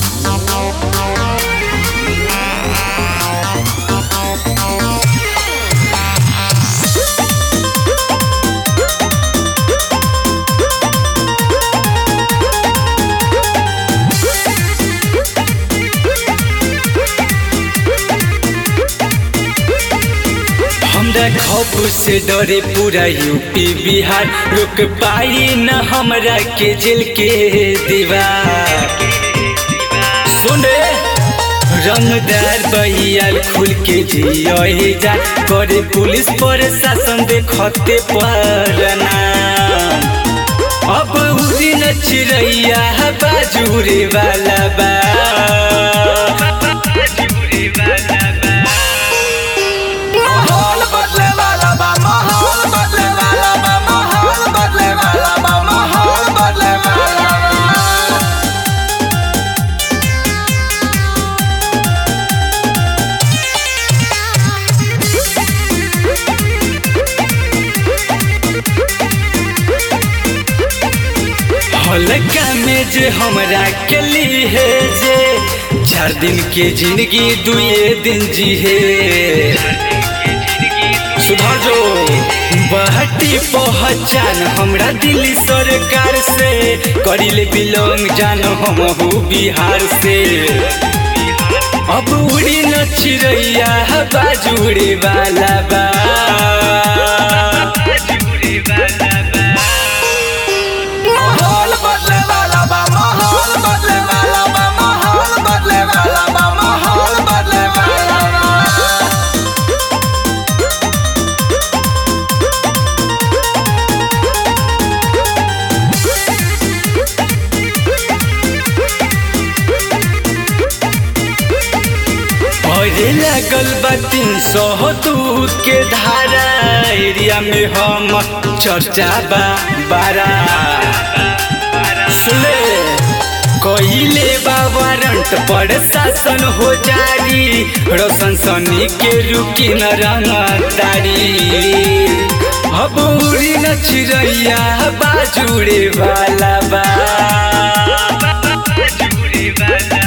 हमरा खौफ से डरे पूरा यूपी बिहार रोक पाई न हमरा के जेल के दीवार सुने रंगदार बहियाल खुल के जिये जा करे पुलिस प्रशासन देखते परना अब उड़ी न चिड़ैया बाजूरे वाला बा माहौल बदले वाला बा माहौल बदले वाला बा माहौल बदले वाला बा माहौल बदले वाला बा हल्का में जे हमरा के ली है जे चार दिन के जिंदगी दुए दिन जी है सुधार जो बहटी पहचान हमरा दिल्ली सरकार से करिले बिलोंग जान हम बिहार से अब उड़ी न चिड़ैया बाजूड़े वाला बा माहौल बदले वाला बा माहौल बदले वाला बा माहौल बदले वाला बा माहौल बदले वाला बा अरे लागल बा तीन सौ दूध के धारा एरिया में हम चर्चा बा बारा सुने कहिले बा वारंट पर शासन हो जारी रोशन सनी के रुकी न रंगदारी अब उड़ी न चिड़ैया बाजूड़े वाला बा